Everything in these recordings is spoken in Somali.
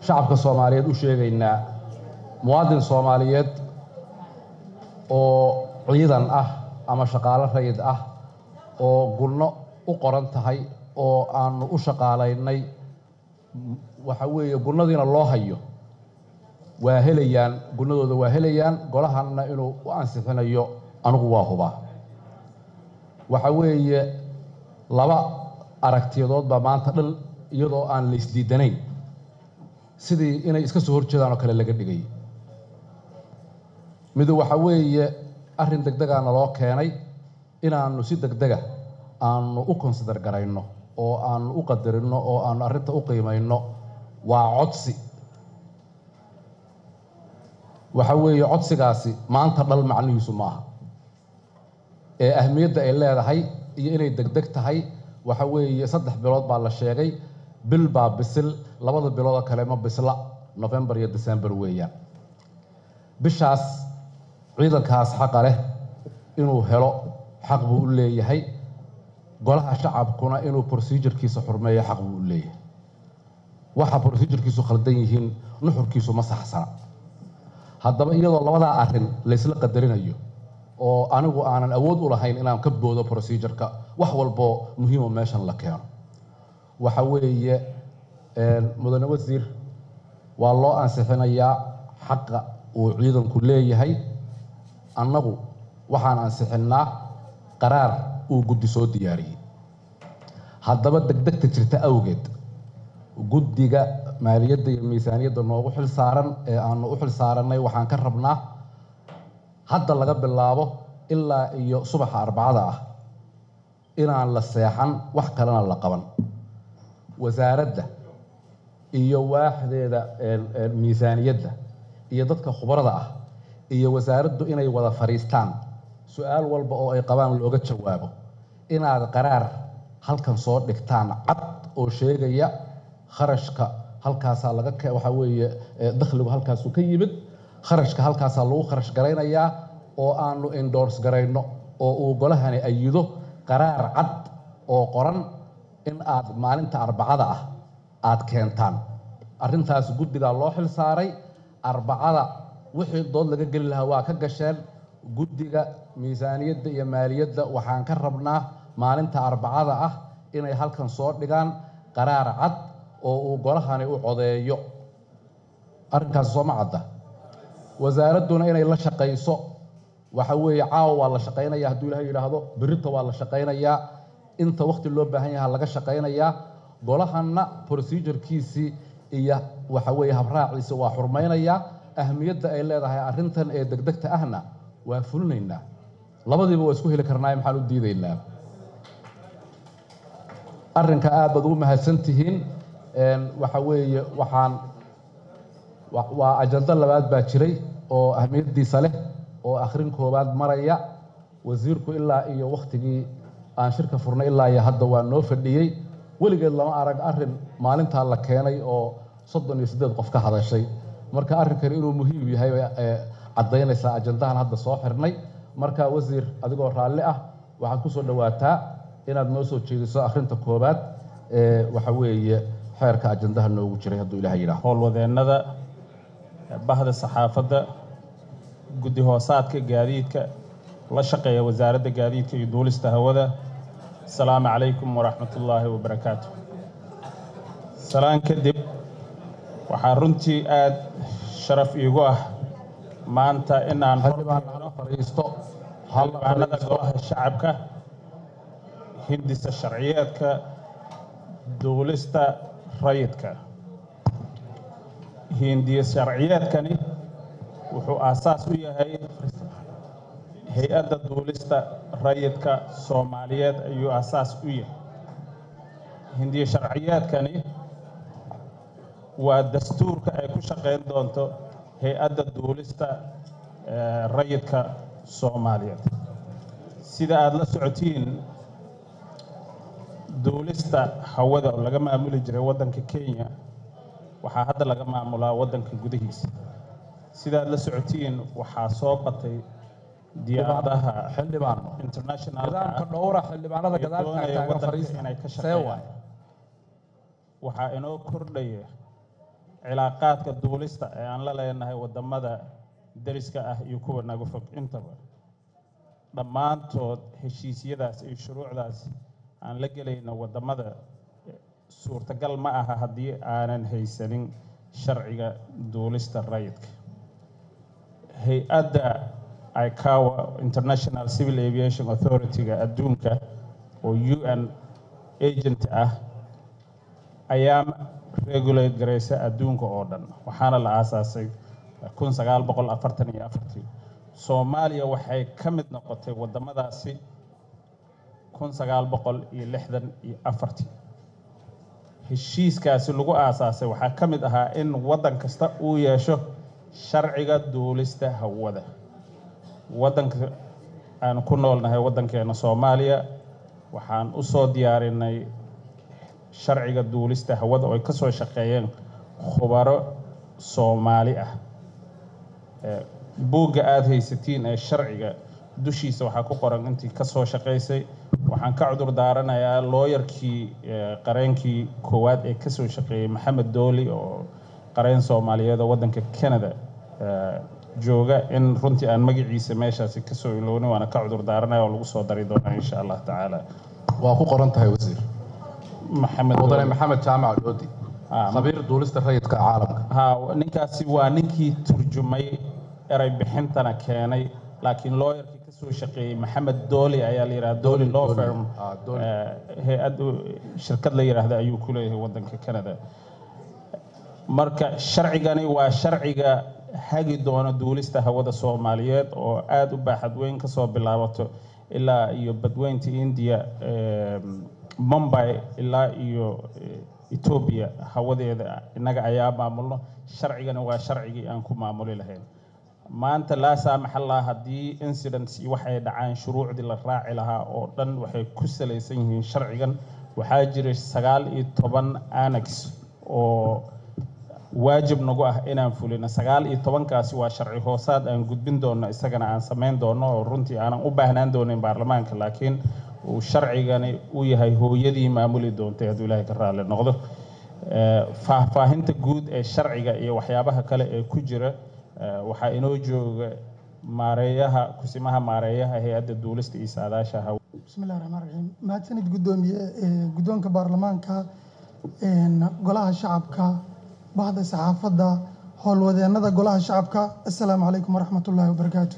shacabka soomaaliyeed u sheegaynaa muwaadin soomaaliyeed oo ciidan ah ama shaqaalo rayid ah oo gunno u qoran tahay oo aanu u shaqaalaynay waxa weeye gunnadiina loo hayo waa helayaan gunnadooda waa helayaan golahanna inuu u ansixinayo anigu waa hubaa waxa weeye laba aragtiyadood baa maanta dhan iyadoo aan la isdiidanayn sidii inay iska soo horjeedaan oo kale laga dhigay midu waxa weeye arrin degdegaa naloo keenay inaannu si degdega aanu u konsidar garayno oo aanu u qadarinno oo aanu arrinta u qiimayno waa codsi waxa weeye codsigaasi maanta dhal macnihiisu ma aha ee ahmiyadda ay leedahay iyo inay degdeg tahay waxa weeye saddex bilood baa la sheegay bil baa bisil labada biloodoo kale ma bisla novembar iyo december weeyaan bishaas ciidankaas xaqa leh inuu helo xaq buu u leeyahay golaha shacabkuna inuu procedurkiisa xurmeeyo xaq buu u leeyahay waxa procedurkiisu khaldan yihiin nuxurkiisu ma saxsana haddaba iyadoo labadaa arrin laysla qadarinayo oo anigu aanan awood u lahayn inaan ka boodo procedureka wax walboo muhiimo meeshan la keeno waxa weeye mudane wasiir waa loo ansixinayaa xaqa uu ciidanku leeyahay annagu waxaan ansixinnaa qaraar uu guddi soo diyaariyey haddaba degdegta jirta awgeed guddiga maaliyadda iyo miisaaniyadda noogu xil saaran ee aanu u xil saarannay waxaan ka rabnaa hadda laga bilaabo ilaa iyo subaxa arbacada ah inaan la seexan wax kalena la qaban wasaaradda iyo waaxdeeda miisaaniyadda iyo dadka khubarada ah iyo wasaaraddu inay wada fadhiistaan su-aal walba oo ay qabaan looga jawaabo inaad qaraar halkan soo dhigtaan cad oo sheegaya kharashka halkaasaa laga waxaa weeye dakhligu halkaasuu ka yimid kharashka halkaasaa lagu kharash garaynayaa oo aanu endors garayno oo uu golahani ayido qaraar cad oo qoran in aad maalinta arbacada ah aad keentaan arrintaas guddigaa loo xil saaray arbacada wixii dood laga geli lahaa waa ka gasheen guddiga miisaaniyadda iyo maaliyadda waxaan ka rabnaa maalinta arbacada ah inay halkan soo dhigaan qaraar cad oo uu golahani u codeeyo arrinkaasi sooma cadda wasaaradduna inay la shaqayso waxa weeye caawa waa la shaqaynaya hadduu ilahay yidhaahdo berrita waa la shaqaynayaa inta wakhti loo baahan yaha laga shaqaynayaa golahanna procedurkiisii iyo waxa weeye habraaciisa waa xurmaynayaa ahmiyadda ay leedahay arrintan ee degdegta ahna waa fulinaynaa labadiiba waa isku heli karnaaye maxaan u diidaynaa arrinka aad baad ugu mahadsan tihiin waxa weeye waxaan waa ajando labaad baa jiray oo ahmiyaddiisa leh oo akhrin koowaad maraya wasiirku ilaa iyo wakhtigii aan shirka furnay ilaa iyo hadda waa noo fadhiyey weligeed lama arag arrin maalintaa la keenay oo soddon iyo siddeed qof ka hadashay marka arrinkani inuu muhiim yahay bay caddaynaysaa ajandahan hadda soo xirnay marka wasiir adigoo raalli ah waxaad ku soo dhowaataa inaad noo soo jeediso akhrinta koowaad ee waxa weeye xeerka ajandaha noogu jiray hadduu ilaah yidhaah howlwadeennada bahda saxaafadda guddi hoosaadka gaadiidka la shaqeeya wasaaradda gaadiidka iyo duulista hawada asalaamu calaykum waraxmatullaahi wabarakaatu salaan kadib waxaa runtii aad sharaf iigu ah maanta inaan fadhiisto xildhibaanada golaha shacabka hindisa sharciyeedka duulista rayidka hindiya sharciyeedkani wuxuu aasaas u yahay hay-adda duulista rayidka soomaaliyeed ayuu aasaas u yahay hindiya sharciyeedkani waa dastuurka ay ku shaqayn doonto hay-adda duulista rayidka soomaaliyeed sida aada la socotiin duulista hawada oo laga maamuli jiray waddanka kenya waxaa hadda laga maamulaa waddanka gudihiisa sidaad la socotiin waxaa soo batay diyaaradaha xildhibaan internationalka nidaamka dhowra xildhibaanada ee gadaal doonaya taagan waddanka fariista inay ka see shaqeeyaan waay waxaa inoo kordhaya cilaaqaadka duulista ee aan la leenahay waddamada deriska ah iyo kuwa naga fog intaba dhammaantood heshiisyadaas iyo shuruucdaas aan la gelayno waddamada suurtagal ma aha haddii aanan haysanin sharciga duulista rayidka hay-adda icawa international civil aviation authority-ga adduunka oo u n agent ah ayaa regulate garaysa adduunka oo dhan waxaana la aasaasay kun sagaal boqol afartan iyo afartii soomaaliya waxay ka mid noqotay waddamadaasi kun sagaal boqol iyo lixdan iyo afartii heshiiskaasi lagu aasaasay waxaa ka mid ahaa in waddan kasta uu yeesho sharciga duulista hawada waddanka aan ku noolnahay waddankeena soomaaliya waxaan u soo diyaarinay sharciga duulista hawada oo ay ka soo shaqeeyeen khubaro soomaali ah buugga aada haysatiin ee sharciga dushiisa waxaa ku qoran intii ka soo shaqaysay waxaan ka cudur daaranayaa looyarkii qareenkii koowaad ee kasoo shaqeeyey maxamed dooli oo qareen soomaaliyeed oo waddanka canada jooga in runtii aan magaciisa meeshaasi kasoo ilownin waana ka cudur daaranaya oo lagu soo dari doonaa insha allah tacaala waa ku qoran tahay wasiir maxamed mudane Dooli. maxamed jaamac doodi Ah, khabiir duulista rayidka caalamka ha ninkaasi waa ninkii turjumay eray bixintana keenay laakiin looyarkii kasoo shaqeeyey maxamed dooli ayaa la yidhaha dooli law Dooli. firm Ah, Dooli. eh, hay-ad shirkad la yidhaahda ayuu ku leeyahay waddanka canada marka sharcigani waa sharciga hagi doona duulista hawada soomaaliyeed oo aada u baaxad weyn kasoo bilaabato ilaa iyo badweynta india em, mumbai ilaa iyo eh, etoobiya hawadeeda innaga ayaa maamulno sharcigani waa sharcigii aan ku maamuli lahayn maanta laa saamaxallaa haddii incidents iyo waxay dhacaan shuruucdii la raaci lahaa oo dhan waxay ku salaysan yihiin sharcigan waxaa jira sagaal iyo toban annex oo waajib nagu ah inaan fulino sagaal iyo tobankaasi waa sharci hoosaad aan gudbin doonno isagana aan samayn doonno oo runtii aanan u baahnaan doonin baarlamaanka laakiin uu sharcigani u yahay hooyadii maamuli doontay hadduu ilaahay ka raalli noqdo Eh, faahfaahinta guud ee sharciga iyo waxyaabaha kale ee ku jira eh, waxaa inoo jooga maareeyaha kusimaha maareeyaha hay-adda duulista iyo saadaasha haw بسم الله الرحمن الرحيم mahadsanid gudoomiye ee guddoonka baarlamaanka een, golaha shacabka bahda saxaafadda howlwadeennada golaha shacabka assalaamu calaykum waraxmat ullaahi wabarakaatu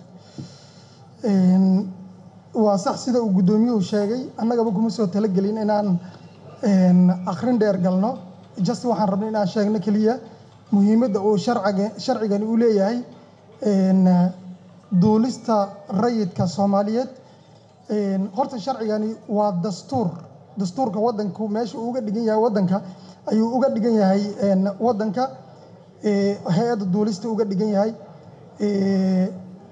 Een, waa sax sida uu guddoomiyuhu sheegay annagaba kuma soo talagelin inaan een, akhrin dheer galno just waxaan rabnay inaan sheegno keliya muhiimadda uu sharciga sharcigani u leeyahay een, duulista rayidka soomaaliyeed Een, horta sharcigani waa dastuur dastuurka wadanku meesha uu uga dhigan yahay wadanka ayuu uga dhigan yahay een, wadanka ee, hay-adda duulista uga dhigan yahay Ee,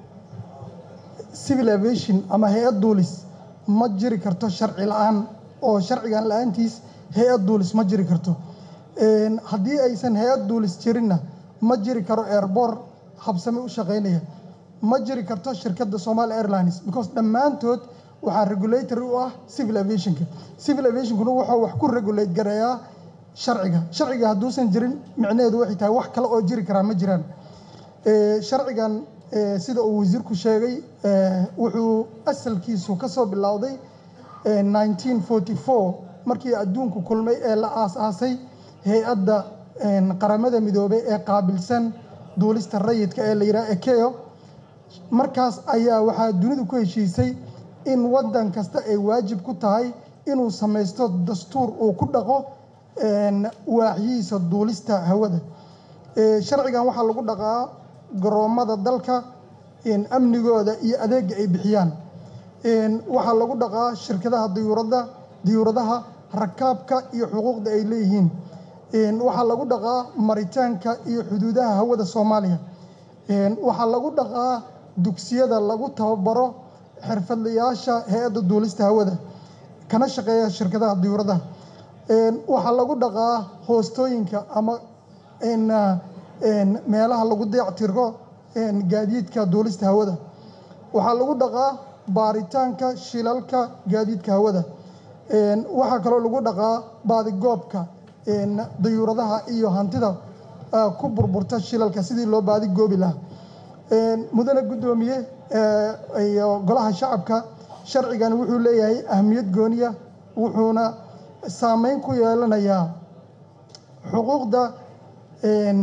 civil aviation ama hay-ad duulis ma jiri karto sharci la-aan oo sharcigan la-aantiis hay-ad duulis ma jiri karto Een, haddii aysan hay-ad duulis jirinna ma jiri karo airport habsame u shaqaynaya ma jiri karto shirkadda Somali Airlines because dhammaantood waxaa regulator u ah civil aviationka civil aviationkuna wuxuu wax ku regulate gareeyaa sharciga sharciga hadduusan jirin micnaheedu waxay tahay wax kale oo jiri karaa ma jiraan Ee, sharcigan ee, sida uu wasiirku sheegay ee, wuxuu asalkiisu ka soo bilowday ee, 1944 markii adduunku kulmay ee la aasaasay hay-adda een, qaramada midoobay ee qaabilsan duulista rayidka ee la yidhaha ekeo markaas ayaa waxaa dunidu ku heshiisay in waddan kasta ay waajib ku tahay inuu samaysto dastuur uu ku dhaqo een, waaxyihiisa duulista hawada Ee, sharcigan waxaa lagu dhaqaa garoommada dalka een, amnigooda iyo adeega ay bixiyaan Een, waxaa lagu dhaqaa shirkadaha diyuuradda diyuuradaha rakaabka iyo xuquuqda ay leeyihiin Een, waxaa lagu dhaqaa maritaanka iyo xuduudaha hawada soomaaliya Een, waxaa lagu dhaqaa dugsiyada lagu tababaro xirfadlayaasha hay-adda duulista hawada kana shaqeeya shirkadaha diyuuradaha Een, waxaa lagu dhaqaa hoostooyinka ama een, ah, een, meelaha lagu dayactiro een, gaadiidka duulista hawada waxaa lagu dhaqaa baaritaanka shilalka gaadiidka hawada Een, waxaa kaloo lagu dhaqaa baadigoobka een, dayuuradaha iyo hantida ah, ku burburta shilalka sidii loo baadi goobi lahaa Een, mudane guddoomiye ee, iyo golaha shacabka sharcigan wuxuu leeyahay ahmiyad gooniya wuxuuna saameyn ku yeelanayaa xuquuqda een,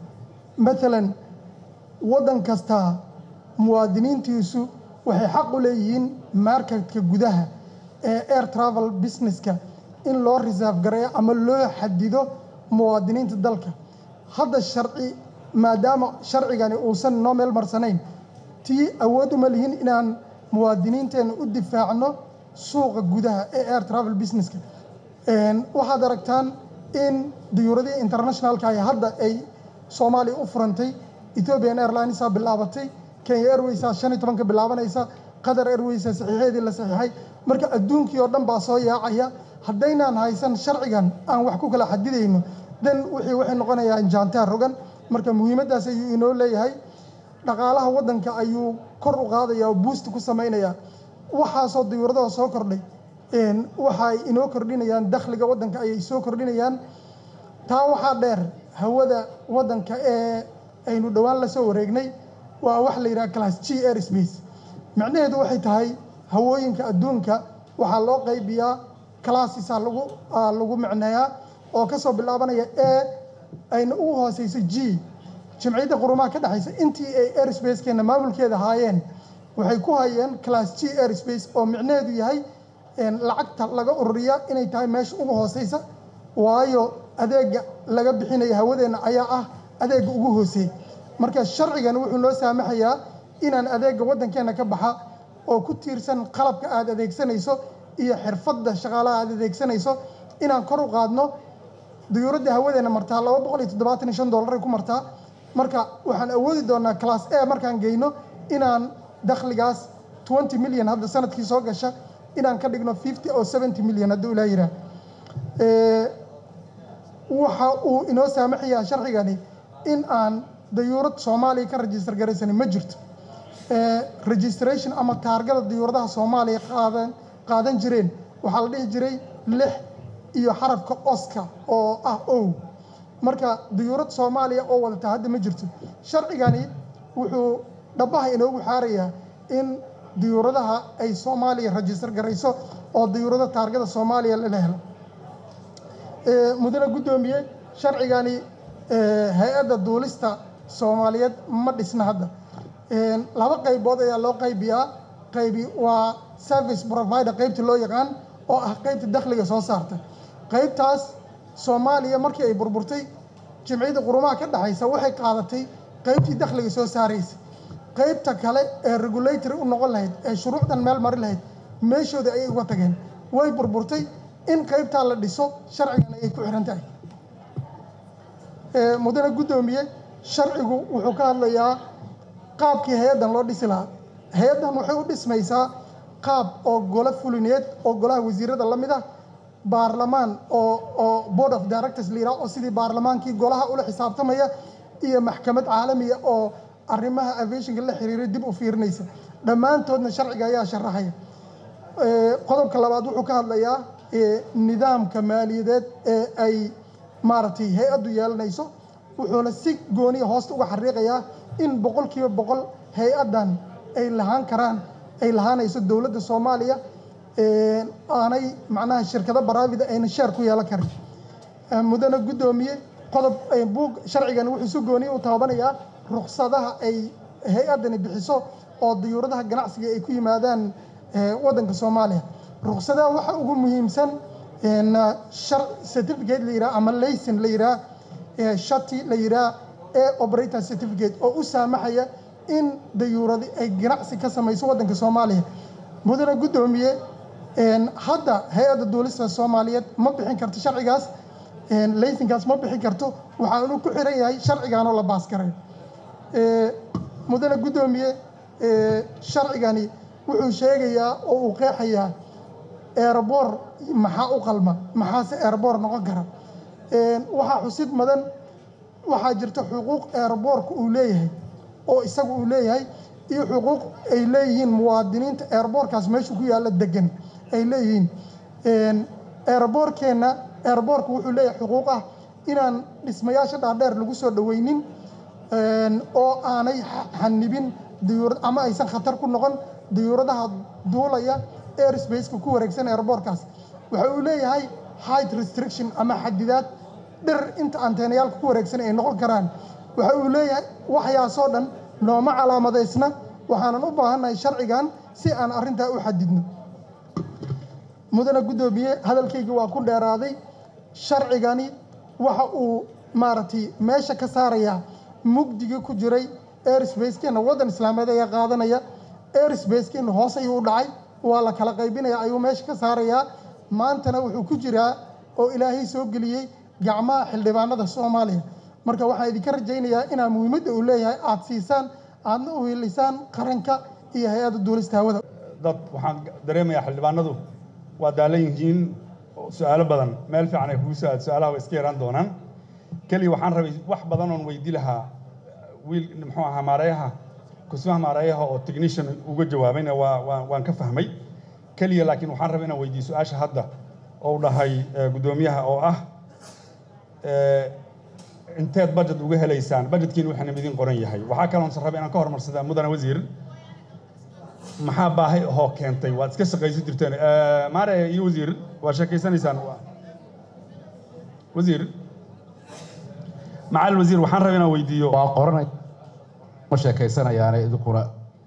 maalan waddan kasta muwaadiniintiisu waxay xaq u leeyihiin marketka gudaha ee air travel businesska in loo reserve gareeyo ama loo xadido muwaadiniinta dalka hadda sharci maadaama sharcigani uusan noo meel marsanayn tii awood uma lihin inaan muwaadiniinteena u difaacno suuqa gudaha ee air travel businesska Een, waxaad aragtaan in diyuuradihii internationalka ay hadda ay soomaaliya u furantay ethiopian airlinesaa bilaabatay kenya airwaysaa shan iyo tobanka bilaabanaysa qatar airwaysaa saxiixeedii la saxiixay marka adduunkii oo dhan baa soo yaacaya haddaynaan haysan sharcigan aan wax ku kala xadidayno dan wixii waxay noqonayaan jaantaar rogan marka muhiimaddaas ayuu inoo leeyahay dhaqaalaha waddanka ayuu kor u qaadaya oo buusti ku samaynaya waxaasoo diyuuradaha soo kordhay een, waxa ay inoo kordhinayaan dakhliga waddanka ayay soo kordhinayaan taa waxaa dheer hawada waddanka ee aynu dhowaan la soo wareegnay waa wax la yidhaha class g airspace micnaheedu waxay tahay hawooyinka adduunka waxaa loo qaybiyaa classesaa lagu aa lagu micneeyaa oo kasoo bilaabanaya a ayna ugu hooseyso g jimciyadda qurumaha ka dhexaysa intii ay airspacekeena maamulkeeda haayeen waxay ku hayeen class g airspace oo micnaheedu yahay een, lacagta laga ururiya inay tahay meesha ugu hooseysa waayo adeega laga bixinaya hawadeenna ayaa ah adeega ugu hooseey marka sharcigan wuxuu noo saamaxayaa inaan adeega waddankeena ka baxa oo ku tiirsan qalabka aad adeegsanayso iyo xirfadda shaqaalaha aad adeegsanayso inaan kor u qaadno diyuuradda hawadeena martaa laba boqol iyo toddobaatan iyo shan dollaray ku martaa marka waxaan awoodi doonaa class a markaan geyno inaan dakhligaas 20 milyan hadda sanadkii soo gasha inaan ka dhigno 50 oo 70 milyan hadduu ilaa yiraa waxa uu inoo saamaxayaa sharcigani in aan dayuurad soomaaliya ka rajistar garaysanin ma jirto Eh, registration ama taargada diyuuradaha soomaaliya qaadan qaadan jireen waxaa la dhihi jiray lix iyo xarafka oska oo ah ow marka diyuurad soomaaliya oo wadata hadda ma jirto sharcigani wuxuu dhabaha inoogu xaarayaa in diyuuradaha ay soomaaliya rajistar garayso oo diyuurada taargada soomaaliya lala helo Eh, mudane guddoomiye sharcigani eh, hay-adda duulista soomaaliyeed ma dhisna hadda Een, laba qaybood ayaa loo qaybiyaa qaybi waa service provider qaybta loo yaqaan oo ah qaybta dakhliga soo saarta qaybtaas soomaaliya markii ay burburtay jimciyadda qurumaha ka dhexaysa waxay qaadatay qaybtii dakhliga soo saaraysa qaybta kale ee regulatory u noqon lahayd ee shuruucdan meel mari lahayd meeshooda ayay uga tageen way burburtay in qaybtaa la dhiso sharcigan ayay ku xiran tahay Ee, mudane guddoomiye sharcigu wuxuu ka hadlayaa qaabkii hay-addan loo dhisi lahaa hay-addan waxay u dhismaysaa qaab oo golo fulineed oo golaha wasiirada la mid ah baarlamaan oo oo board of directors la yidhaha oo sidii baarlamaankii golaha ula xisaabtamaya iyo maxkamad caalamiya oo arrimaha aviationka la xiriiray dib u fiirinaysa dhammaantoodna sharciga ayaa sharaxaya Ee, qodobka labaad wuxuu ka hadlayaa ee, nidaamka maaliyadeed ee ay maaragtay hay-addu yeelanayso wuxuuna si gooniya hoosta uga xariiqayaa in boqolkiiba boqol hay-addan ay lahaan karaan ay lahaanayso dowladda soomaaliya ee, aanay macnaha shirkado baraavida ayna sheer ku yeelan karin Ee, mudane guddoomiye qodob ee, buug sharcigan wuxuu si gooniya u taabanayaa ruksadaha ay hay-addani bixiso oo diyuuradaha ganacsiga ay ku yimaadaan ee, waddanka soomaaliya ruksadaha waxa ugu muhiimsan een, shar certificate la yidhaha ama laysin la yidhaha ee, shati la yidhaha ee operator certificate oo u saamaxaya in dayuuradi ay ganacsi ka samayso waddanka soomaaliya mudane guddoomiye een, hadda hay-adda duulista soomaaliyeed ma bixin karto sharcigaas een, laysinkaas ma bixin karto waxaanu ku xiran yahay sharcigaanoo la baaskaray Ee, mudane guddoomiye ee, sharcigani wuxuu sheegayaa oo uu qeexayaa eerboor maxaa u qalma maxaase eerboor noqon kara Een, waxaa xusid mudan waxaa jirta xuquuq eerboorka uu leeyahay oo isagu uu leeyahay iyo xuquuq ay leeyihiin muwaadiniinta eerboorkaas meeshu ku yaalla degan ay leeyihiin Een, eerboorkeenna eerboorku wuxuu leeyahay xuquuq ah inaan dhismayaasha dhaadheer lagu soo dhoweynin oo aanay xanibin diyuurad ama aysan khatar ku noqon diyuuradaha duulaya airspace-ka ku wareegsan airboortkaas waxa uu leeyahay height restriction ama xadidaad dhir inta anteenayaalka ku wareegsan ay noqon karaan waxa uu leeyahay waxyaasoo dhan nooma calaamadaysna waxaanan u baahannahay sharcigan si aan arrintaa u xadidno mudane guddoomiye hadalkayga waa ku dheeraaday sharcigani waxa uu maaragtay meesha ka saarayaa mugdigii ku jiray airspace-keenna waddan islaameed ayaa qaadanaya airspace-keenna hoos ayuu u dhacay waa la kala qaybinaya ayuu meesha ka saarayaa maantana wuxuu ku jiraa oo ilaahay soo geliyey gacmaha xildhibaanada soomaaliya marka waxaan idinka rajaynayaa inaa muhiimadda uu leeyahay aad siisaan aadna u hilisaan qaranka iyo hay-adda duulista hawada dad waxaan dareemayaa xildhibaanadu waa daalan yihiin su-aalo badan meel fiican ay kugu su-aal su-aalaha way iska yaraan doonaan keliya waxaan rabay wax badan oon weydi lahaa wiil muxuu ahaa maareeyaha kusmaha maareeyaha oo technician uga jawaabayna waa waa waan ka fahmay keliya laakiin waxaan rabay inaan weydiiyo su-aasha hadda oo dhahay guddoomiyaha oo ah inteed budget uga helaysaan budgetkiina waxaana idin qoran yahay waxaa kaloon rabay inaan ka hormarsadaa mudane wasiir maxaa baahi ahoo keentay waad iska shaqaysan jirteen maare iyo wasiir waad sheekaysanaysaan wasiir macal wasiir waxaan rabay inaan weydiiyo waa qoranay ma sheekaysanayaane idinkuna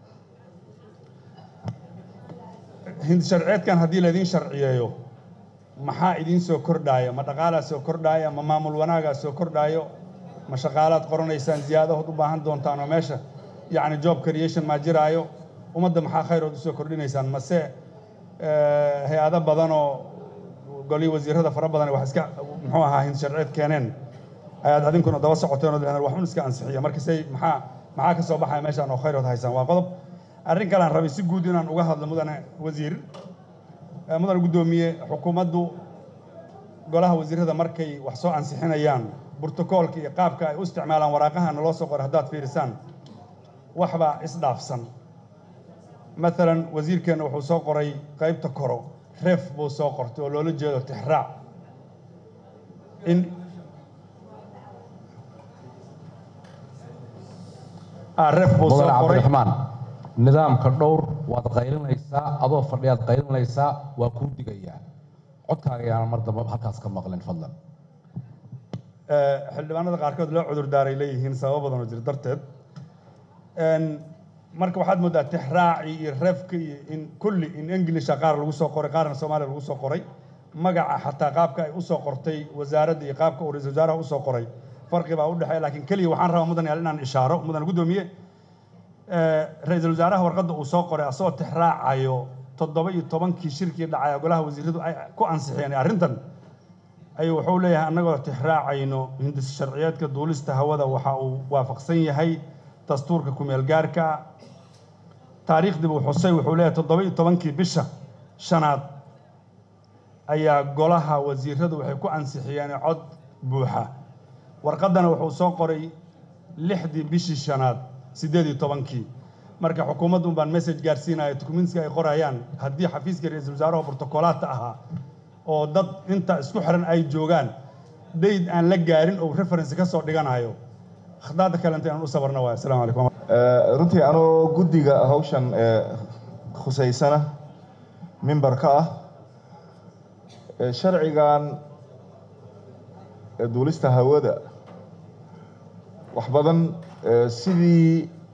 hindi sharceedkan haddii laydin sharciyeeyo maxaa idiin soo kordhaaya ma dhaqaalaa soo kordhaaya ma maamul wanaagaa soo kordhaayo ma shaqaalaad qoranaysaan ziyaadahood u baahan doontaan oo meesha yacni job creation maa jiraayo ummadda maxaa khayrood usoo kordhinaysaan mase hay-ado badan oo golii wasiirada fara badan wax iska muxuu ahaa hindi sharceed keeneen ayaad adinkuna daba socoteen oo lehdeen waxun iska ansixiya markasay maxaa maxaa ka soo baxaya meeshaan oo khayrood haysaan waa qodob arrin kalean rabay si guud inaan uga hadlo mudane wasiir mudane guddoomiye xukuumaddu golaha wasiirada markay wax soo ansixinayaan brotokoolka iyo qaabka ay u isticmaalaan waraaqaha naloo soo qoray haddaad fiirisaan waxbaa isdhaafsan maalan wasiirkeenna wuxuu soo qoray qaybta koro reef buu soo qortay oo loola jeedo tixraac in reef buu soo mudane qoray cabdiraxmaan nidaamka dhowr waad qaylinaysaa adoo fadhiyaad qaylinaysaa waa kuu digayaa codkaaga ayaanan mar dambe halkaas ka maqlin fadlan xildhibaanada qaarkood loo cudur daaray leeyihiin sababo badan oo jira darteed marka waxaad moodaa tixraaci iyo reefka iyo in kulli in englisha qaar lagu soo qoray qaarna soomaaliya lagu soo qoray magaca xataa qaabka ay usoo qortay wasaaradda iyo qaabka uu ra-iisul wasaaraha usoo qoray farqi baa u dhexeeya laakiin keliya waxaan rabaa mudan yaal inaan ishaaro mudan guddoomiye ra-iisul wasaaraha warqadda uu soo qoray asagoo tixraacayo toddoba iyo tobankii shirkii dhacaya golaha wasiiradu ay ku ansixiyeen arrintan ayuu wuxuu leeyahay annagoo tixraacayno hindis sharciyeedka duulista hawada waxa uu waafaqsan yahay dastuurka kumeel gaarka taariikhdii buu xusay wuxuu leeyahay toddoba iyo tobankii bisha shanaad ayaa golaha wasiiradu waxay ku ansixiyeen cod buuxa warqaddana wuxuu soo qoray lixdii bishii shanaad siddeed iyo tobankii marka xukuumaddu baan message gaarsiinaya documentska ay qorayaan haddii xafiiska ra-iisul wasaaraha bortokolaadka ahaa oo dad inta isku xiran ay joogaan dayd aan la gaarin oo reference ka soo dhiganayo khadaadda kalenta inaan u sabarna waay assalamu calaykum runtii anoo guddiga hawshan ee khusaysana mimbarka ah ee sharcigan ee duulista hawada wax badan ee sidii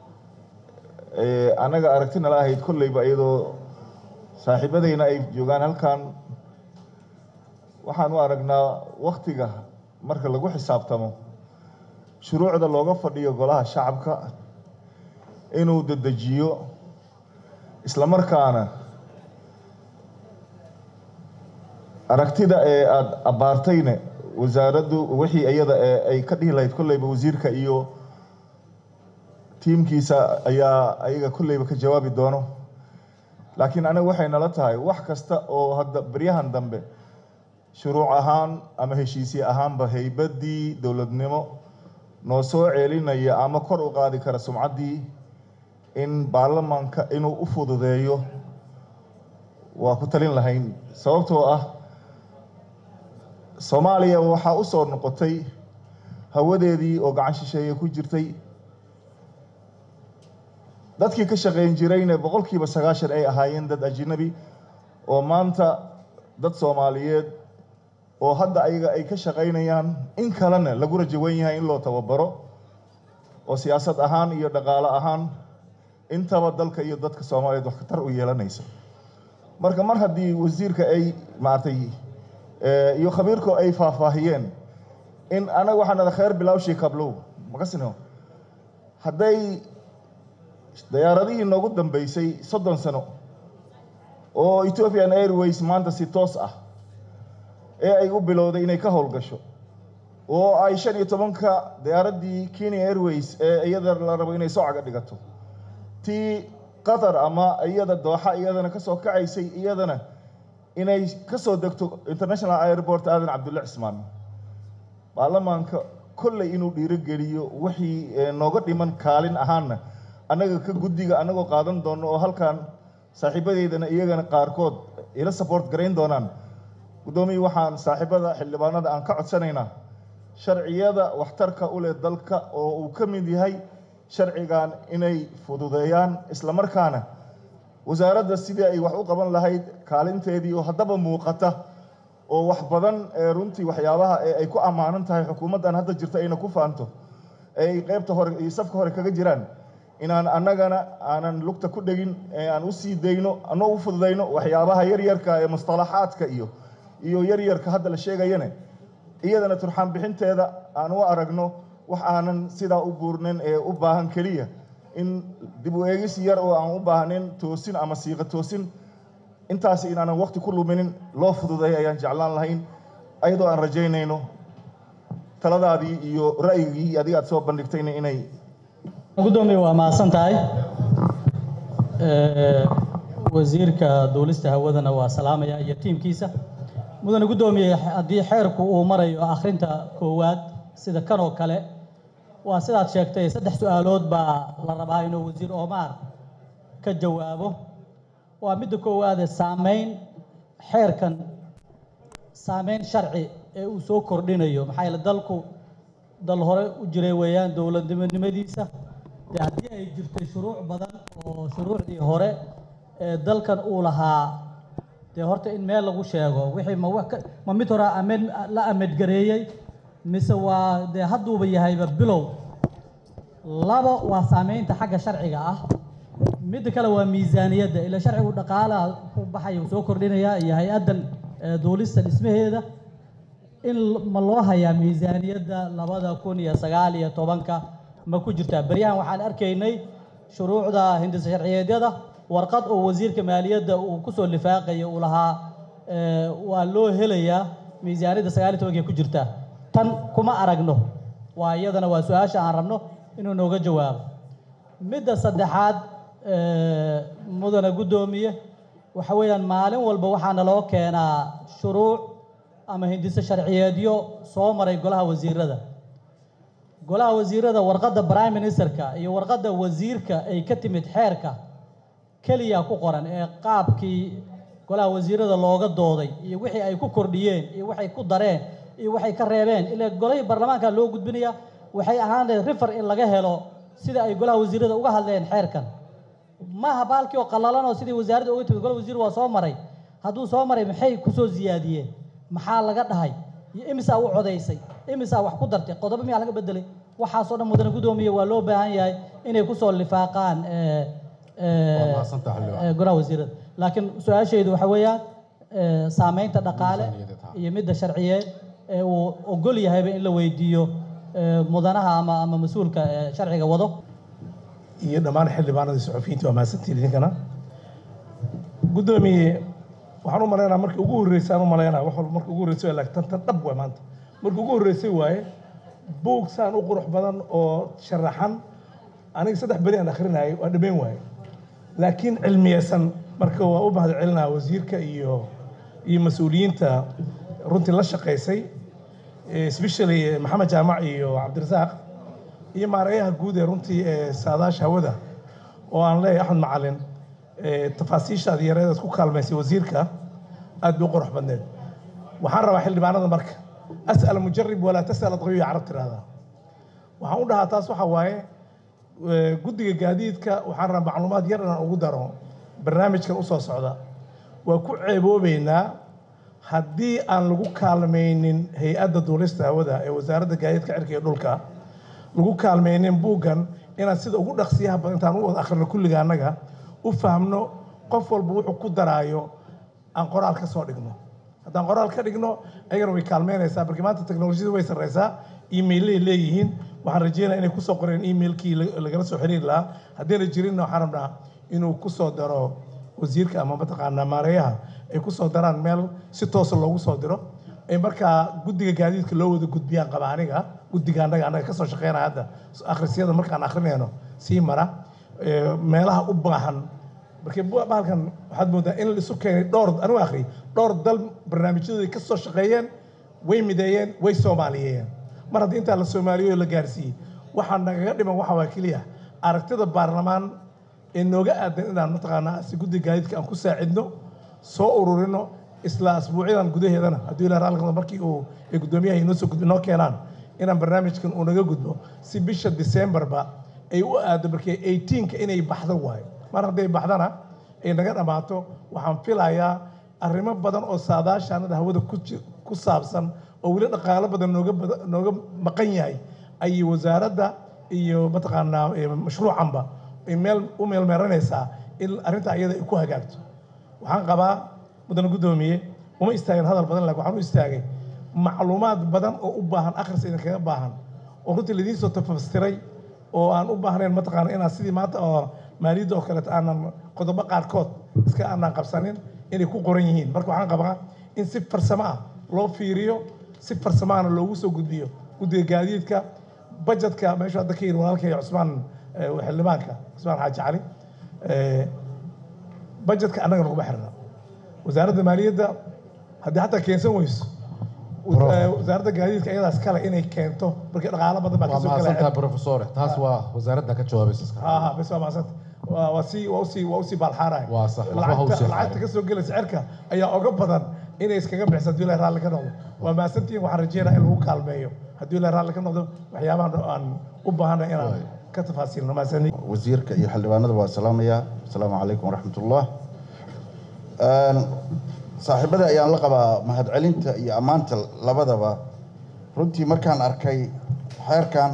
ee annaga aragti nala ahayd kolleyba iyadoo saaxiibadayna ay joogaan halkan waxaan u aragnaa waktiga marka lagu xisaabtamo shuruucda looga fadhiyo golaha shacabka inuu dedejiyo isla markaana aragtida ee aada abbaartayne wasaaraddu wixii iyada ee ay ka dhihi lahayd kolleyba wasiirka iyo tiimkiisa ayaa ayaga kolleyba ka jawaabi doono laakiin aniga waxay nala tahay wax kasta oo hadda beryahan dambe shuruuc ahaan ama heshiisye ahaanba haybaddii dowladnimo noo soo ceelinaya ama kor u qaadi kara sumcaddii in baarlamaanka inuu u fududeeyo waa ku talin lahayn sababtoo ah soomaaliya waxaa u soo noqotay hawadeedii oo gacan shisheeye ku jirtay dadkii ka shaqayn jirayna boqolkiiba sagaashan ay ahaayeen dad ajnabi oo maanta dad soomaaliyeed oo hadda ayaga ay ka shaqaynayaan in kalena lagu rajawan yahay in loo tababaro oo siyaasad ahaan iyo dhaqaale ahaan intaba dalka iyo dadka soomaaliyeed wax khatar u yeelanayso marka mar haddii wasiirka ay maaragtay iyo khabiirku ay faahfaahiyeen in anaga waxaan ada khayr bilawshii kablow makasino hadday dayaaradihii noogu dambeysay soddon sano oo ethiopian airways maanta si toos ah ee ay u bilowday inay ka howlgasho oo ay shan iyo tobanka diyaaraddii kenya airways ee iyada la rabo inay soocaga dhigato tii qatar ama iyada dooxa iyadana ka soo kacaysay iyadana inay ka soo degto international airport aadan cabdulle cismaan baarlamaanka kolley inuu dhiirogeliyo wixii nooga dhiman kaalin ahaanna annaga ka guddiga annagoo qaadan doono oo halkan saaxiibadeydana iyagana qaarkood ila support garayn doonaan guddoomiye waxaan saaxiibada xildhibaanada aan ka codsanaynaa sharciyada waxtarka u leh dalka oo uu ka mid yahay sharcigan inay fududeeyaan isla markaana wasaaradda sidii ay wax u qaban lahayd kaalinteedii oo haddaba muuqata oo wax badan ee runtii waxyaabaha ee ay ku ammaanan tahay xukuumaddan hadda jirta ayna ku faanto ee ay qaybta hore iyo safka hore kaga jiraan inaan annagana aanan lugta ku dhegin ee aan u sii dayno anoo u fududayno waxyaabaha yaryarka ee mustalaxaadka iyo iyo yaryarka hadda la sheegayane iyadana turxaan bixinteeda aan u aragno wax aanan sidaa u buurnin ee u baahan keliya in dib u eegis yar oo aan u baahnayn toosin ama siiqa toosin intaasi inaanan waqti ku luminin loo fududay ayaan jeclaan lahayn ayadoo aan rajaynayno taladaadii iyo ra'yigii adiga aad soo bandhigtayna inay gudoomiye waa mahadsan tahay wasiirka duulista hawadana waa salaamaya iyo tiimkiisa mudane guddoomiye haddii xeerku uu marayo akhrinta koowaad sida kan oo kale waa sidaad sheegtay saddex su-aalood baa la rabaa inuu wasiir Omar ka jawaabo waa midda koowaade saameyn xeerkan saameyn sharci ee uu soo kordhinayo maxaa yeele dalku dal hore u jiray weeyaan dowladnimadiisa dee haddii ay jirtay shuruuc badan oo shuruucdii hore ee dalkan uu lahaa dee horta in meel lagu sheego wixii ma wax ka- ma mid hore amed la amedgareeyey mise waa dee hadduuba yahayba bilow laba waa saameynta xagga sharciga ah midda kale waa miisaaniyadda ila sharcigu dhaqaalaha ku baxaya uu soo kordhinayaa iyo hay-addan eh, duulista dhismaheeda in l- ma loo hayaa miisaaniyadda labada kun iyo sagaal iyo tobanka ma ku jirtaa beryahan waxaan arkaynay shuruucda hindisa sharciyeedyada warqad oo wasiirka maaliyadda uu kusoo lifaaqaya uu lahaa eh, waa loo helayaa miisaaniyadda sagaal iyo tobanka ku jirtaa tan kuma aragno waa iyadana waa su-aasha aan rabno inuu nooga jawaabo midda saddexaad eh, mudane guddoomiye waxa weeyaan maalin walba waxaa naloo keenaa shuruuc ama hindise sharciyeedyo soo maray golaha wasiirada golaha wasiirada warqadda prime ministerka iyo warqadda wasiirka ay ka timid xeerka keliya ku qoran ee qaabkii golaha wasiirada looga dooday iyo wixii ay ku kordhiyeen iyo waxay ku dareen iyo waxay ka reebeen ilaa golihii baarlamaanka loo gudbinaya waxay ahaan lahayd rifer in laga helo sida ay golaha wasiirada uga hadleen xeerkan maaha baalkii oo qallalan oo sidii wasaaradda uga timid golaha wasiir waa soo maray hadduu soo maray maxay kusoo siyaadiyeen maxaa laga dhahay iyo imisaa u codaysay imisaa wax ku dartay qodobo miyaa laga bedelay waxaasoo dhan mudane guddoomiye waa loo baahan yahay inay kusoo lifaaqaan eh, eh, Waa mahadsantahay, xildhibaan. eh, golaha wasiirada laakiin su-aashaydu waxa weeyaan eh, saameynta dhaqaale Miisaaniyadeed, ha. iyo midda sharciyeed ee uu ogol yahayba in la weydiiyo eh, mudanaha ama ama mas-uulka eh, sharciga wado iyo dhammaan xildhibaanada suxufiyiinta waa mahadsantiin idinkana guddoomiye waxaan u malaynaa markii ugu horreysay aan u malaynaa wax walba markii ugu horreysay waa laakiin tan tan dhab waay maanta markii ugu horreysay waaye buug saan u qurux badan oo sharaxan aniga saddex beri aan akhrinayay waa dhammayn waaye laakiin cilmiyeysan marka waa u mahad celinaa wasiirka iyo iyo mas-uuliyiinta runtii la shaqaysay especially maxamed jaamac iyo cabdirasaaq iyo maarayaha guud ee runtii ee saadaasha hawada oo aan leeyahay axmed macalin ee tafaasiishaad yareedaad ku kaalmaysay wasiirka aad bay u qurux badneed waxaan rabaa xildhibaanada marka as'al mujarib walaa tas'al adqiyo carab tirahdaa waxaan u dhahaa taas waxa waaye eh, guddiga gaadiidka waxaan rabaa macluumaad yar inaan ugu daro barnaamijkan usoo socda waa ku ceeboobeynaa haddii aan lagu kaalmaynin hay-adda duulista hawada ee wasaaradda gaadiidka cirka iyo dhulka lagu kaalmaynin buuggan inaan sida ugu dhaqsiyaha badan intaan u wada akhrino kulliga annaga u fahmno qof walba wuxuu ku daraayo aan qoraal ka soo dhigno haddaan qoraal ka dhigno ayagana way kaalmeynaysaa markii maanta teknolojiyada way sarreysaa emailay leeyihiin waxaan rajeynaya inay kusoo qoreen emailkii la- lagala soo xiriiri lahaa haddiina jirinna waxaan rabnaa inuu kusoo daro wasiirka ama mataqaanaa maareeyaha ay kusoo daraan meel si toosa loogu soo diro ay markaa guddiga gaadiidka loo wada gudbiyaan qaba aniga guddiga annaga annaga kasoo shaqeynaya hadda akhrisyada markaan akhrinayno sii mara ee, meelaha u baahan markii bu- bahalkan waxaad moodaa in la isu keenay dhowr anigu akhri dhowr dal barnaamijyadooda ka soo shaqeeyeen way mideeyeen way soomaaliyeeyeen mar haddii intaa la soomaaliyeyo la gaarsiiyey waxaa nagaga dhiman waxa waa keliya aragtida baarlamaan ee nooga aadan inaan mataqaanaa si guddiga gaadiidka aan ku saacidno soo ururino isla asbuucyadan gudaheedana hadduu ilaa raalli noqdo markii uu ay guddoomiyaha inoo soo gudbi noo keenaan inaan barnaamijkan uu naga gudbo si bisha Decemberba ay u aado markii 18ka inay baxdo waayo mar hadday baxdana ay naga dhammaato waxaan filayaa arrimo badan oo saadaashaanada hawada ku ji- ku saabsan oo weli dhaqaalo badan nooga bada- nooga maqan yahay ayay wasaaradda iyo mataqaanaa eh, mashruucanba ay meel u meelmeeranaysaa in arrinta iyada ay ku hagaagto waxaan qabaa mudane guddoomiye uma istaagin hadal badan laakiin waxaan u istaagay macluumaad badan oo u baahan akhris idinkaga baahan oo runtii laidiin soo tafasiray oo aan u baahnayn mataqaana inaan sidii maanta oo maaliyadda oo kaleeto aanan qodobo qaarkood iska aanan qabsanin inay ku qoran yihiin marka waxaan qabaa in si farsamo ah loo fiiriyo si farsamahana loogu soo gudbiyo guddiga gaadiidka bajetka meeshu hadda ka yidhi walaalkay cusmaan eh, xildhibaanka cusmaan xaaji cali eh, bajetka annaga naguma xirna wasaaradda maaliyadda haddii xataa keensan weyso Prof. eh, wasaaradda gaadiidka iyadaas kale inay keento markii dhaqaalo badan baa waa kasoo mahadsantahay galaya professore taas waa wasaaradda ka jawaabaysa iska ها ها بس ما صدق واسي واسي واسي بالحارة Waa sax, waxba ha u sii lacagta xaarin. ka soo gelaysa cirka ayaa oga badan inay iskaga bixisa haddii la raalli ka noqdo waa maasantiin waxaan rajeynaa in lagu kaalmeeyo haddii la raalli ka noqdo waxyaabahan aan u baahanay inaan ka tafaasiilno maasani wasiirka iyo xildhibaanada waa salaamayaa asalaamu calaykum waraxmatullah Een, saaxiibada ayaan la qabaa mahadcelinta iyo ammaanta labadaba runtii markaan arkay xeerkan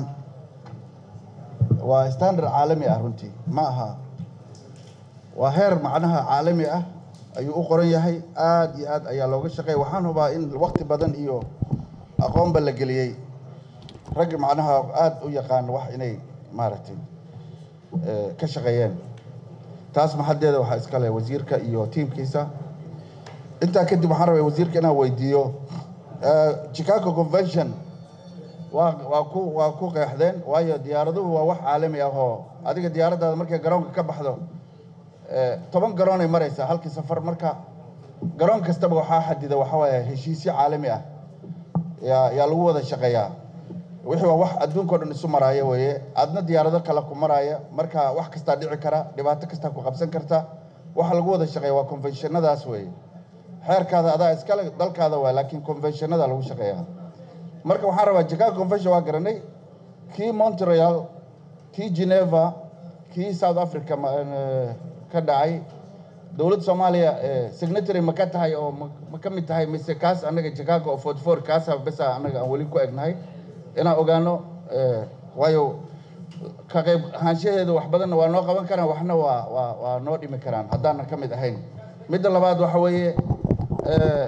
waa standard caalami ah runtii ma aha waa heer macnaha caalami ah ayuu u qoran yahay aad iyo aad ayaa looga shaqeeya waxaan hubaa in waqti badan iyo aqoonba la geliyey ragga macnaha aad u yaqaan wax inay maaragtay eh, ka shaqeeyeen taas maxadeeda waxaa iska leh wasiirka iyo tiimkiisa intaa kadib waxaan rabay wasiirka inaan weydiiyo eh, chicago convention waa waa ku waa ku qeexdeen waayo diyaaraduhu waa wax caalami ah oo adiga diyaaraddaada markay garoonka ka baxdo eh, toban garoonay maraysaa halkii safar marka garoon kastaba waxaa xadida waxa waaye heshiisyo caalami ah yaa yaa lagu wada shaqeeyaa wixii waa wax adduunka oo dhan isu maraaya weeye adna diyaarado kale ku maraaya marka wax kastaa dhici kara dhibaato kastaa ku qabsan karta waxa lagu wada shaqeeya waa conventionadaas weeye xeerkaada adaa iskale dalkaada waa laakiin conventionada lagu shaqeeyaa marka waxaan rabaa chicago convention waa garanay kii montreal kii geneva kii south africa ma- eh, ka dhacay dowladda soomaaliya eh, signatory ma ka tahay oo ma- ma ka mid tahay mise kaas annaga chicago oo forty four kaasa besa annaga aan weli ku egnahay inaan ogaano eh, waayo ka qayb ahaanshaheedu wax badanna waa noo qaban karaan waxna waa waa waa noo dhimi karaan haddaanan ka mid ahayn midda labaad waxa weeye eh,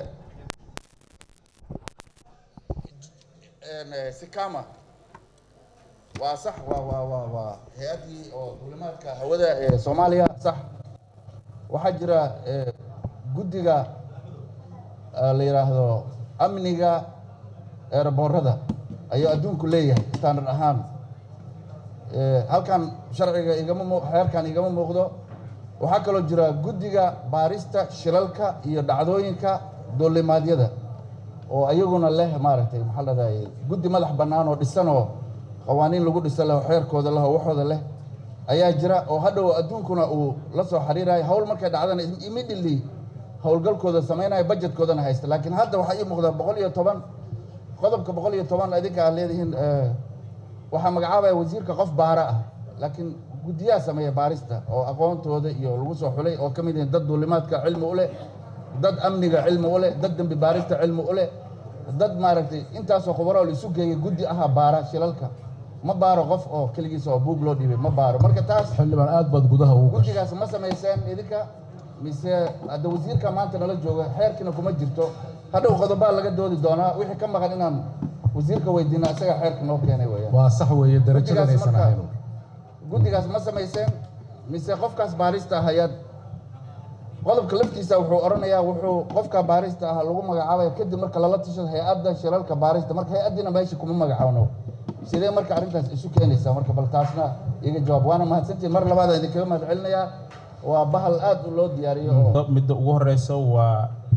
een, eh, sikama waa sax waa waa waa waa hay-addii oo duulimaadka hawada ee soomaaliya sax waxaa jira eh, guddiga eh, la yidhaahdo amniga eeraboorada ayuu adduunku leeyahay standard ahaan Eh, halkan sharciga igama muu xeerkan igama muuqdo waxaa kaloo jira guddiga baarista shilalka iyo dhacdooyinka duulimaadyada oo ayaguna leh maaragtay maxaa la dhahday guddi madax bannaan oo dhisanoo qawaaniin lagu dhisan leh oo xeerkooda leh oo waxooda leh ayaa jira oo hadhow adduunkuna uu la soo xiriirayo hawl markay dhacdana immediately howlgalkooda samaynaya budgetkoodana haysta laakiin hadda waxaa ii muuqda boqol iyo toban qodobka boqol iyo toban idinka aad leedihiin eh, waxaa magacaabaya wasiirka qof baara ah laakiin guddiyaha sameeya baarista oo aqoontooda iyo lagu soo xulay oo ka mid yihiin dad duulimaadka cilmi u leh dad amniga cilmi u leh dad dembi baarista cilmi u leh dad maaragtay intaasoo khubaro la isu geeyay guddi ahaa baara shilalka ma baaro qof oo keligiisa oo buug loo dhiibay ma baaro marka taas xildhibaan aad baad gudaha ugu gashay guddigaas ma samayseen idinka mise hadda wasiirka maanta nala jooga xeerkiina kuma jirto hadhow qodobaa laga doodi doonaa wixii ka maqan inaan wasiirka weydiina isaga xeerka noo keenay weeyaan waa sax weeye darajadan Guddigaas aysan marka- ahayn guddigaas ma samayseen mise qofkaas baarista ah ayaad qodobka laftiisa wuxuu odhanayaa wuxuu qofka baarista ah lagu magacaabaya kadib marka lala tashado hay-adda shilalka baarista marka hay-addiina meesha kuma magacaawno sidee marka arrintaas isu keenaysaa marka bal taasna iga jawaab waana mahadsantihin mar labaad idinkaga mahad celinayaa waa bahal aad u loo diyaariyo oo midda ugu horeysa waa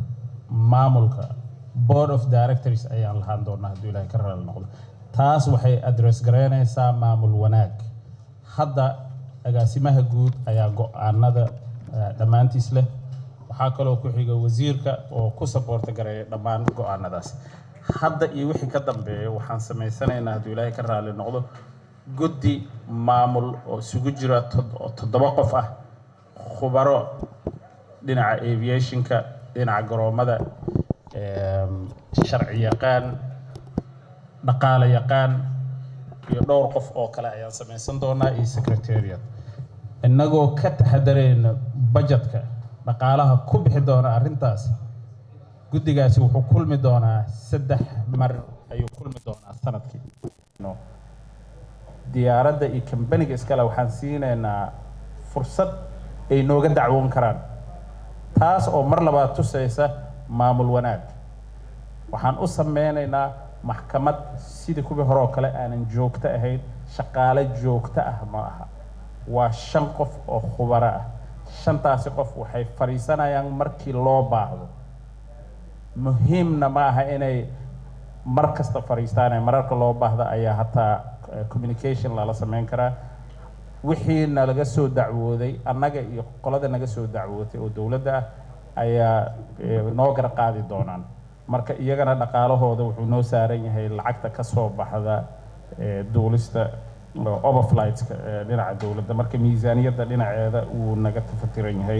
maamulka board of directors ayaan lahaan doonaa hadduu ilaahay ka raali noqdo taas waxay address garaynaysaa maamul wanaag hadda agaasimaha guud ayaa go-aanada eh, dhammaantiis leh waxaa kaloo ku xiga wasiirka oo ku saboorta gareeya dhammaan go-aanadaas hadda iyo wixii ka dambeeya waxaan samaysanaynaa hadduu ilaahay ka raali noqdo guddi maamul oo isugu jira tod- oo toddoba qof ah khubaro dhinaca aviationka dhinaca garoomada em, sharci yaqaan dhaqaale yaqaan iyo dhowr qof oo kale ayaan samaysan doonaa iyo secretariat innagoo ka taxadarayna budgetka dhaqaalaha ku bixi doona arrintaas guddigaasi wuxuu kulmi doonaa saddex mar ayuu kulmi doonaa sanadkii No. diyaaradda iyo kambaniga iskale waxaan siinaynaa fursad ay nooga dacwoon karaan taas oo mar labaad tusaysa maamul wanaag waxaan u sameynaynaa maxkamad sidii kuwii hore oo kale aanan joogto ahayn shaqaale joogto ah ma aha waa shan qof oo khubaro ah shantaasi qof waxay fadhiisanayaan markii loo baahdo muhiimna ma aha inay mar kasta fadhiistaan mararka loo baahda ayaa hataa eh, communication lala sameyn karaa wixii nalaga soo dacwooday annaga iyo qolada naga soo dacwootay oo dowladda ah ayaa eh, noo gar qaadi doonaan marka iyagana dhaqaalahooda wuxuu noo saaran yahay lacagta ka soo baxda eh, duulista oo overflightska eh, dhinaca dowladda marka miisaaniyadda dhinaceeda uu naga tafatiran yahay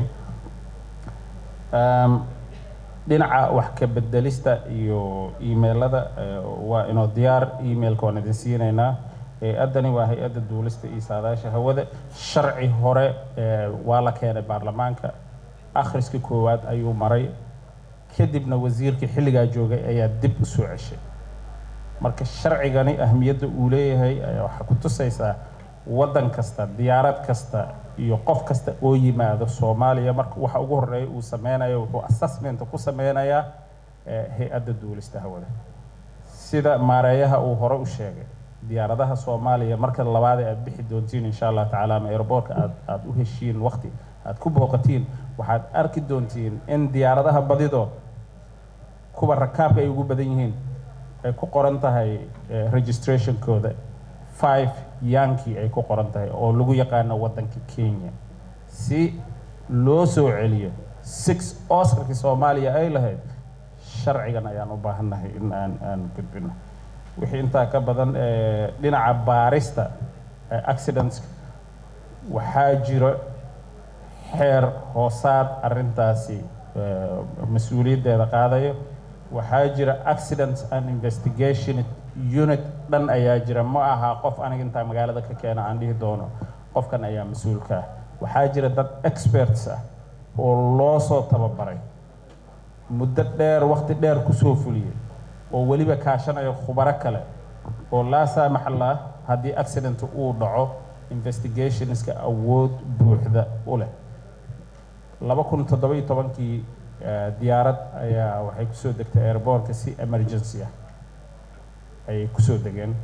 Um, dhinaca wax ka bedelista iyo emailada eh, waa inoo diyaar emailka waan idin siinaynaa hay-addani waa hay-adda duulista iyo saadaasha hawada sharci hore eh, waa la keenay baarlamaanka akhriska koowaad ayuu maray kadibna wasiirkii xilligaa joogay ayaa dib u soo ceshay marka sharcigani ahmiyadda uu leeyahay ayaa waxaa ku tusaysaa waddan kasta diyaarad kasta iyo qof kasta oo yimaado soomaaliya marka waxa ugu horeeya uu sameynayo wuxuu assessment ku sameynayaa eh, hay-adda duulista hawada sida maareeyaha uu hore u sheegay diyaaradaha soomaaliya marka labaad ee aad bixi doontiin insha allah tacaala ama airportka aad aad u heshiin waqti aad ku booqatiin waxaad arki doontiin in diyaaradaha badido kuwa rakaabka ay ugu badan yihiin ay ku qoran tahay eh, registrationkooda five yankii ay ku qoran tahay oo lagu yaqaano waddanka kenya si loo soo celiyo six oscarkii soomaaliya ay lahayd sharcigan ayaan u baahannahay in aan aan gudbino wixii intaa ka badan eh, dhinaca baarista eh, accidents waxaa jiro xeer hoosaad arrintaasi eh, mas-uuliyaddeeda qaadayo waxaa jira accident and investigation unit dhan ayaa jira ma aha qof aniga intaa magaalada ka keena aan dhihi doono qofkan ayaa mas-uulka ah waxaa jira dad experts ah oo loo soo tababaray muddo dheer waqti dheer kusoo fuliyey oo weliba kaashanaya khubaro kale oo laa saamax lah haddii accident uu dhaco investigationska awood buuxda u leh laba kun toddoba iyo tobankii eh, diyaarad ayaa waxay kusoo degtay airbortka si emergency ah ayay kusoo degeen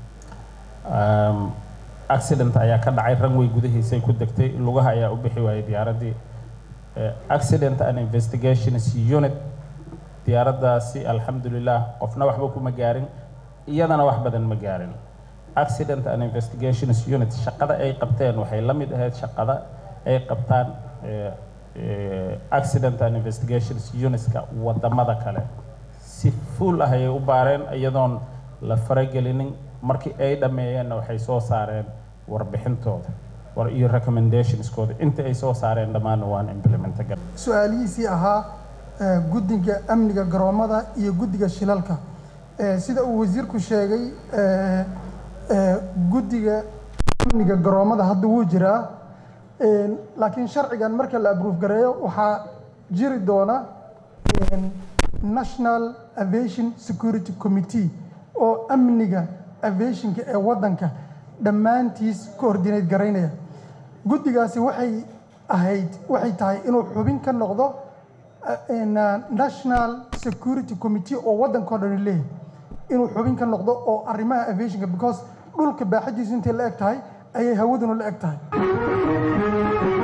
Um, accident ayaa ka dhacay runway gudahiisay ku degtay lugaha ayaa u bixi waayay diyaaraddii Eh, accident and investigations unit diyaaraddaasi alxamdulilah qofna waxba kuma gaarin iyadana wax badan ma gaarin accident and investigations unit shaqada ay qabteen waxay la mid ahayd shaqada ay qabtaan eh, eh, accident and investigations unitska wadamada kale si fuul ah ayay u baareen iyadoon la faragelinin markii ay dhammeeyeenna waxay soo saareen warbixintooda war iyo recommendationskooda inta ay soo saareen dhammaanna waan implementa gar su-aalihiisii ahaa eh, guddiga amniga garoomada iyo guddiga shilalka Eh, sida uu wasiirku sheegay eh, eh, guddiga amniga garoomada hadda wuu jiraa Eh, laakiin sharcigan marka la approve gareeyo waxaa jiri doona eh, national aviation security committee oo amniga aviationka ee waddanka dhammaantiis coordinate garaynaya guddigaasi waxay ahayd waxay tahay inuu xubin ka noqdo uh, in, uh, national security committee oo waddankao dhan leeyahay inuu xubin ka noqdo oo arrimaha aviationka because dhulka baaxadiisu intay la eg tahay ayay hawaduna la eg tahay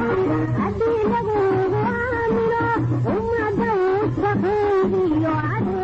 عدينا وعامنا وما دوت فقيري وعدي